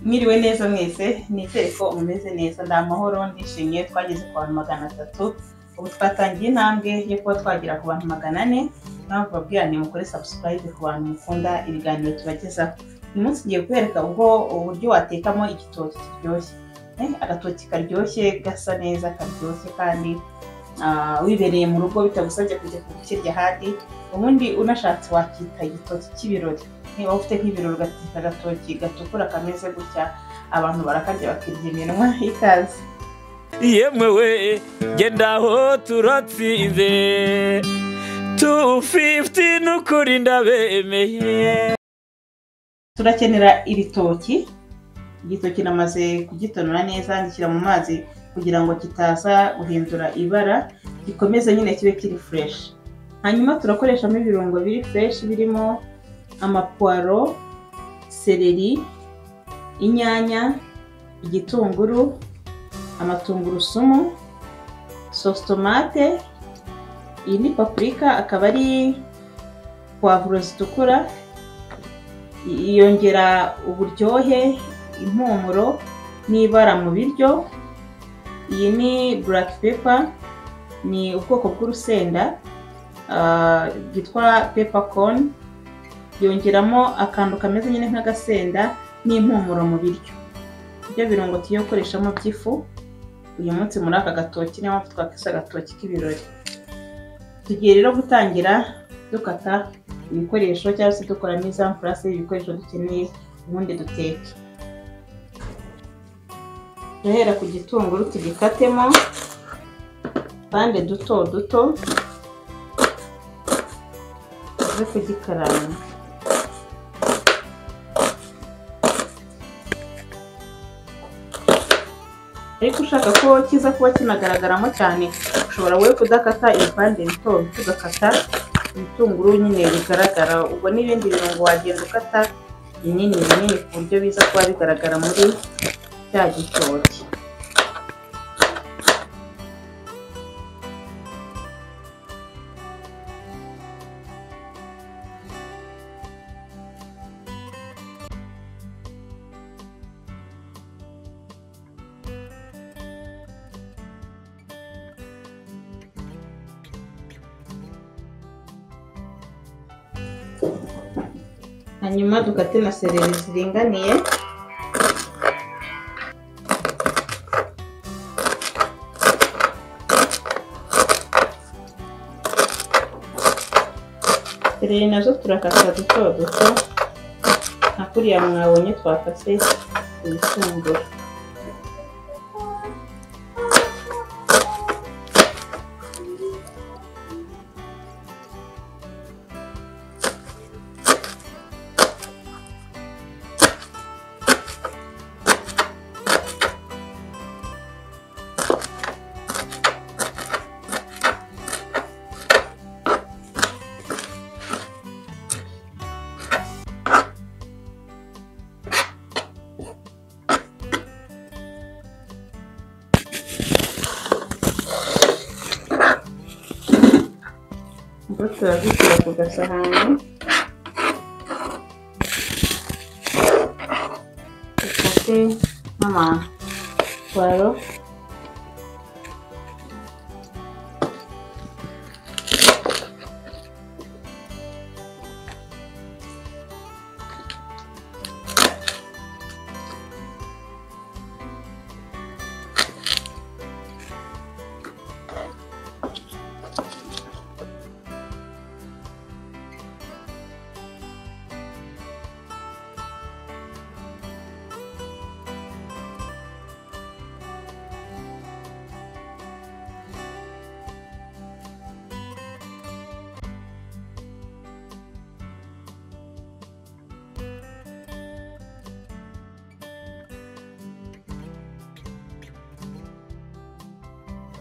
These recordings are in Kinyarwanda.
mwiriwe neza mwese nizere ko mumeze neza nda amahoro ndishimye twageze ku bantu magana atatu ubu twatangiye intambwe yo kuba twagera ku bantu magana ane impamvu babwira ni mukore subscribe ku bantu mukunda ibiganiro tubagezaho uyu munsi ngiye kubereka ubwo uburyo watekamo igitoki kiryoshye Eh, agatoki karyoshye gasa neza karyoshye kandi ah, wibereye mu rugo bitagusabye kujya kukirya ahandi ubundi unashatse wakita igitoki cy'ibirori niba ufite nk'ibirori ugateka agatoki gatukura kameze gutya abantu barakarya bakirya iminwa ikaze yemewe genda aho turatsinze tu fifuti n'ukuri ndabemeye turakenera ibitoki igitoki namaze kugitonora neza ngishyira mu mazi kugira ngo kitaza guhindura ibara gikomeze nyine kibe kiri fureshi hanyuma turakoreshamo ibirungo biri fureshi birimo amapuwaro seleri inyanya igitunguru amatungurusumu sositomate iyi ni papurika akaba ari puwavuro zitukura yongera uburyohe impumuro n'ibara mu biryo iyi ni buraki pepa ni ubwoko bw'urusenda ah, bwitwa pepa koni yongeramo akantu kameze nyine nk'agasenda n'impumuro mu biryo ibyo birungo tugiye gukoreshamo by'ifu uyu munsi muri aka gatoki niyo mpamvu twakise agatoki k'ibirori tugiye rero gutangira dukata ibikoresho cyangwa se dukora mizamfurase y'ibikoresho dukeneye ubundi duteke duhera ku gitunguru tugikatemo bande duto duto tuze kugikaranga ariko ushaka ko kiza kuba kinagaragaramo cyane ushobora wowe kudakata ibipande bito bito ugakata ibitunguru nyine bigaragara ubwo n'ibindi birungo wagenda ukata binini binini ku buryo biza kuba bigaragara muri cya gitoki hanyuma dukate na sereri ziringaniye sereri nazo turakata duto duto nka kuriya mwabonye twakase ibitunguru ubwo turazishyira ku gasahani dukate n'amaparo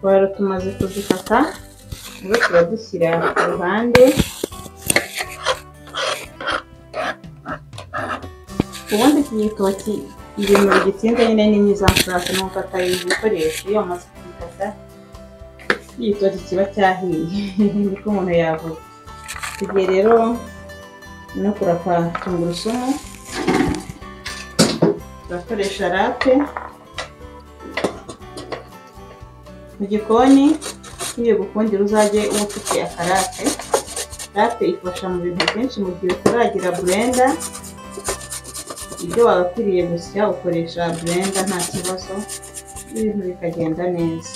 pavuro tumaze kuzikata ubwo turadushyira ku ruhande ubundi iki gitoki ibintu bigitinda nyine ni mizamfurase ni ugukata ibikoresho iyo amaze kubikata igitoki kiba cyahiye niko umuntu yavuga tugiye rero no kurapa tungurusumu turakoresha rape mu gikoni ugiye gukundira uzajye uba ufite akarate rate ifasha mu bintu byinshi mu gihe utaragira burenda ibyo wagakwiriye gusya ukoresha burenda nta kibazo ibintu bikagenda neza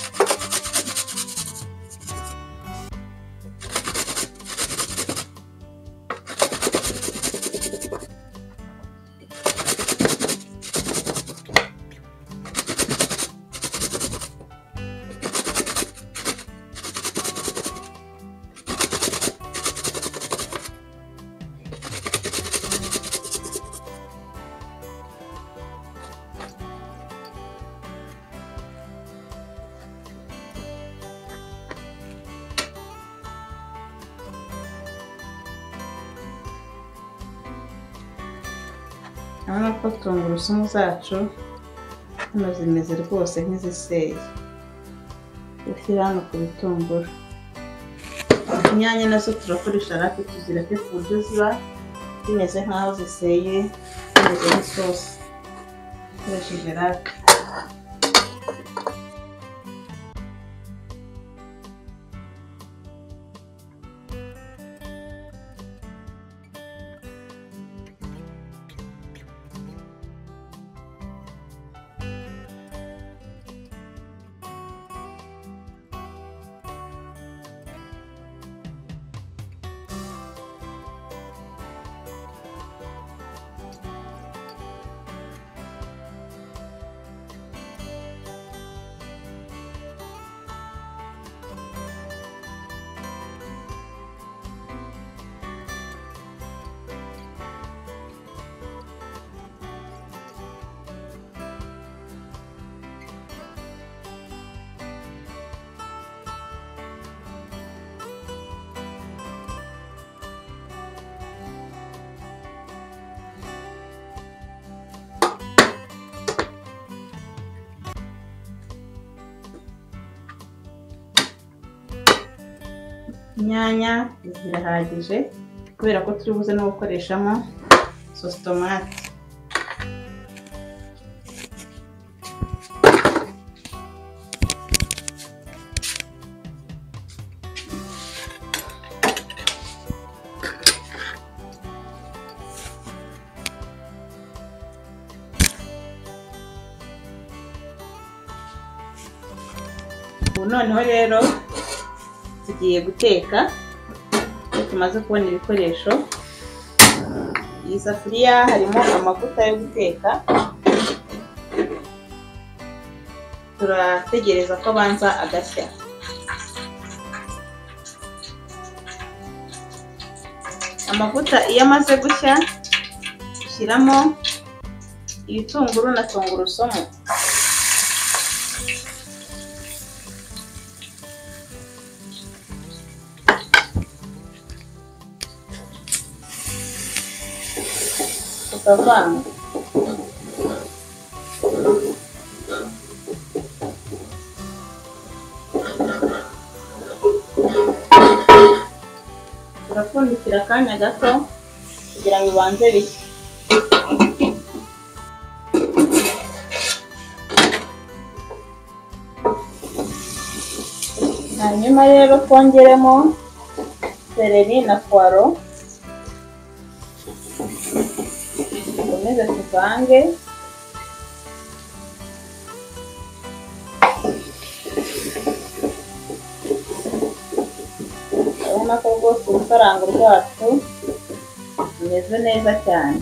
urabona ko tungurusumu zacu hano zimeze rwose nk'iziseye ushyira hano ku bitunguru inyanya nazo turakoresha rape tuzireke ku buryo ziba zimeze nk'aho ziseye zimeze nk'isosi dukoresheje rape inyanya zirahagije kubera ko turi buze no gukoreshamo sositomate ubu noneho rero tugiye guteka iyo tumaze kubona ibikoresho iyi safuriya harimo amavuta yo guteka turategereza ko abanza agashya amavuta iyo amaze gushya ushyiramo ibitunguru na tungurusumu tukavanga turapfundikira akanya gato kugira ngo ibanze bishye hanyuma rero twongeremo sereri na puwaro dukomeze tuvange urabona ko rwose urukarango rwacu rumeze neza cyane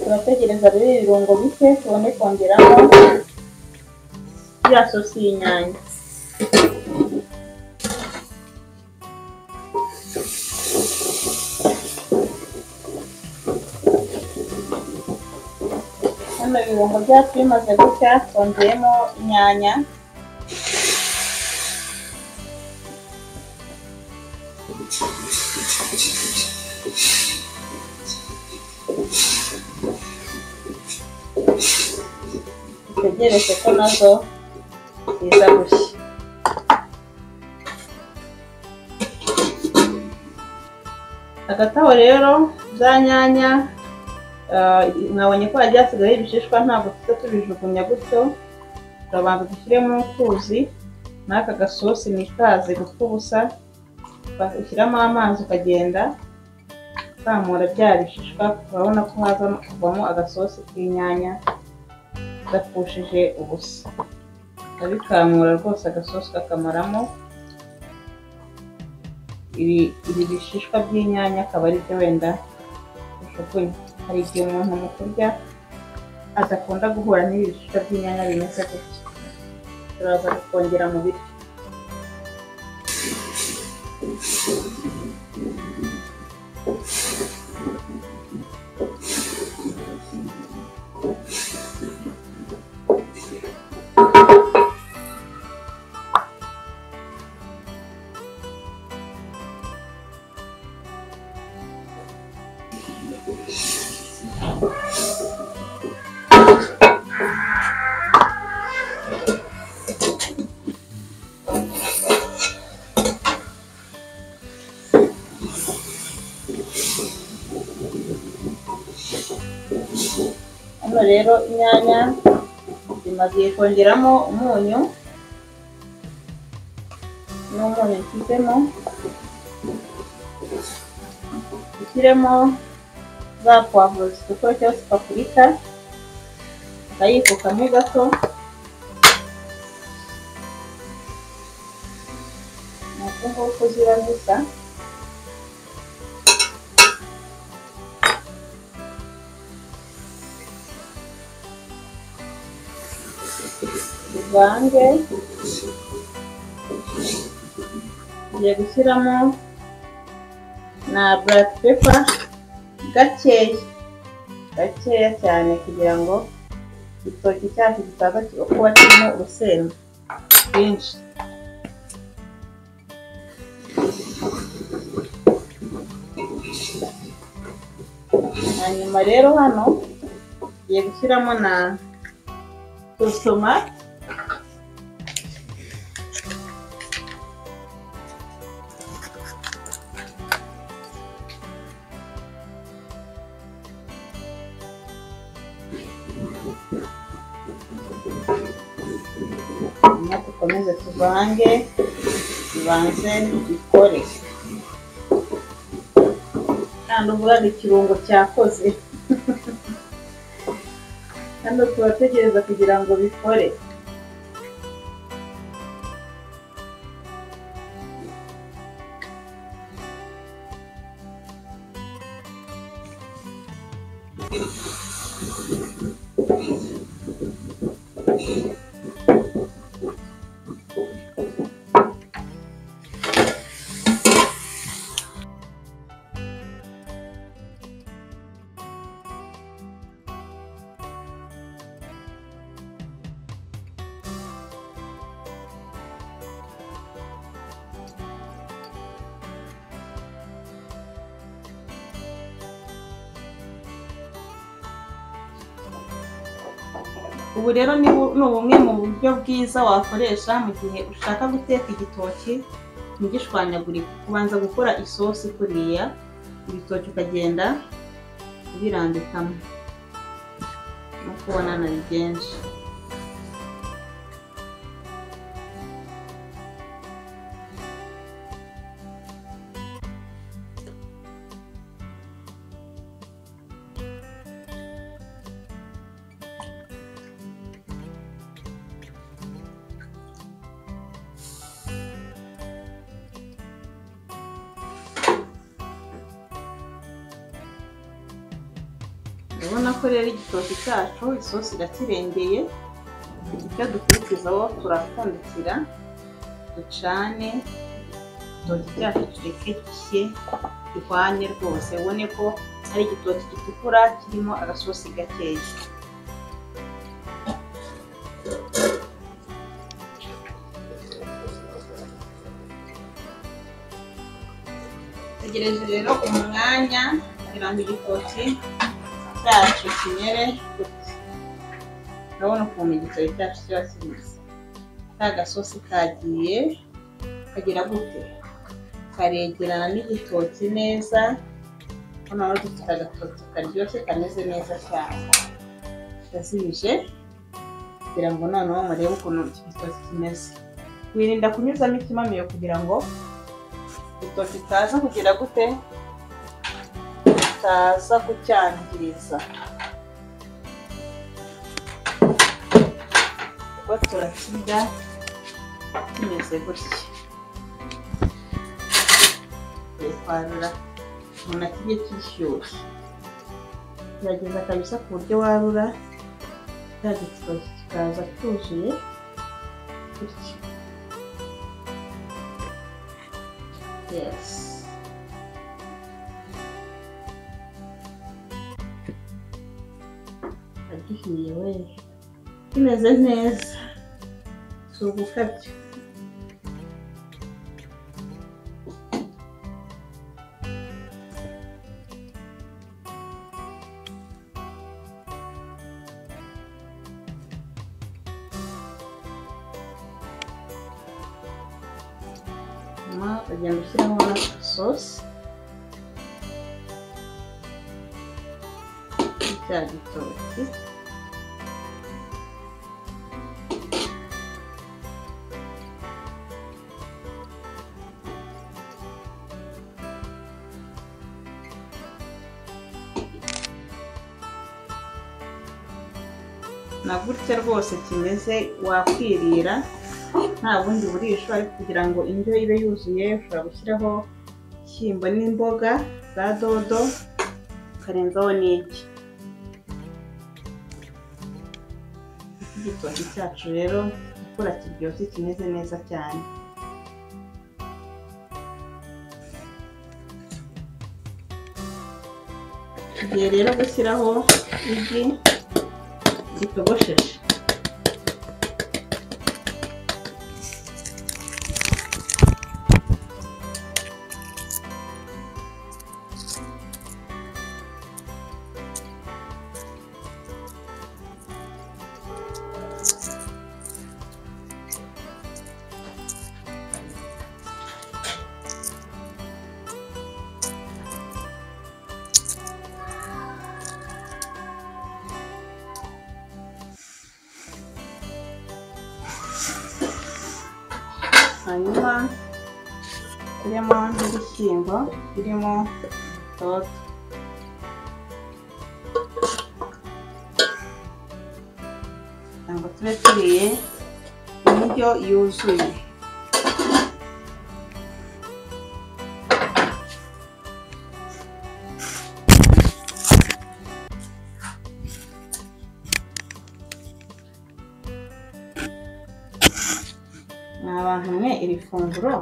turategereza rero ibirungo bike tubone kongeramo ya sosi y'inyanya hano ibirungo byacu bimaze gutya twongeyemo inyanya dutegereze ko nazo ziza gushya hagati aho rero bya nyanya ah, mwabonye ko hagiye hasigayeho ibishishwa ntabwo tujya tubijugunya gutyo turabanza dushyire mu tuzi n'aka gasosi ntikaze gupfa ubusa ushyiramo amazi ukagenda ukamura bya bishishwa urabona ko haza kuvamo agasosi k'inyanya gapfushije ubusa urabikamura rwose agasosi kakamaramo ibi ibi bishishwa by'inyanya akaba ari byo wenda bijugunya hari igihe umuntu mu kurya adakunda guhura n'ibi bishishwa by'inyanya bimeze gutya turaza kongera mu biryo hano rero inyanya zimaze kongeramo umunyu n'umunyu nshyizemo ushyiremo za puwavuro zitukura cyangwa se papurika ukayikukamo gato ni uku nguku ziba zisa uvange ugiye gushyiramo na burati pepa gakeya gakeya cyane kugira ngo igitoki cyacu kitaza kuba kirimo urusenda rwinshi hanyuma rero hano ugiye gushyiramo na tomate hanyuma dukomeze tuvange tubanze dukore kandi uvugaga ikirungo cyakoze hano turategereza kugira ngo bikore ubu rero ni bu- ni bumwe mu buryo bwiza wakoresha mu gihe ushaka guteka igitoki ntigishwanyagurike kubanza gukora isosi kuriya ibitoki ukagenda ubirambikamo nk'uko ubona na byinshi urabona ko rero igitoki cyacu isosi irakirengeye icyo dukurikizaho turapfundikira ducane igitoki cyacu tureke gishye gihwanye rwose ubone ko ari igitoki gitukura kirimo agasosi gakeya tegereje rero umwanya kugira ngo igitoki cyacu kimere gutya urabona ukuntu igiceri cyacu kiba kimeze ka gasosi kagiye kagira gute karegerana n'igitoki neza kuko nawe dufite agatoki karyoshye kameze neza cyane ndazibije kugira ngo noneho murebe ukuntu iki gitoki kimeze wirinda kunyuzamo ikimamiyo kugira ngo igitoki kitaza kugira gute kitaza kucyangiza kuko turakirya kimeze gutya twarura umuntu akirya kishyushye kirageza kabisa ku buryo warura cya gitoki kikaza cyuzuye gutya yesi agihiye we kimeze neza si ugukabya nyuma ukagenda ushyiramo na sosi cya gitoki na gutya rwose kimeze wakwirira nta bundi burisho ariko kugira ngo indyo ibe yuzuye ushobora gushyiraho ishyimbo n'imboga za dodo ukarenzaho n'igi iki gitoki cyacu rero gukura kiryoshye kimeze neza cyane tugiye rero gushyiraho igi gitogosheje hanyuma turimo n'ibishyimbo birimo dodo kugira ngo tube turiye indyo yuzuye ni abantu mwe iri funguro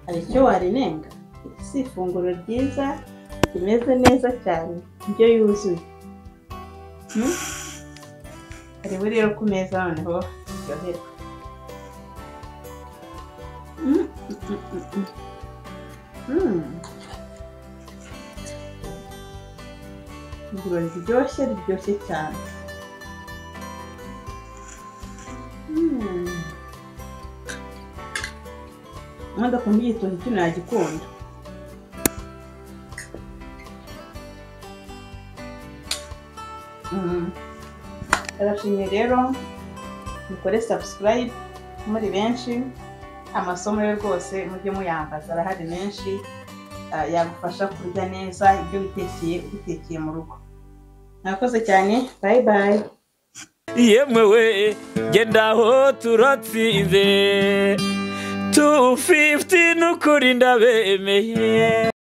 hari icyo warinenga iri si ifunguro ryiza rimeze neza cyane indyo yuzuye Hmm? hariho rero ku meza noneho ryoherwa Mm, mm, mm, mm, mm. Mm. ifunguro riryoshye riryoshye cyane Mm. mwadakunda igitoki cyo nagikunda arashimye rero mukore subscribe muri benshi amasomo ye rwose mujye muyambaza arahari menshi ah, yagufasha kurya neza ibyo witekeye ubitekeye mu rugo mwakoze cyane bayi bayi yemwe we genda aho turatsinze tu fifiti n'ukuri ndabemeye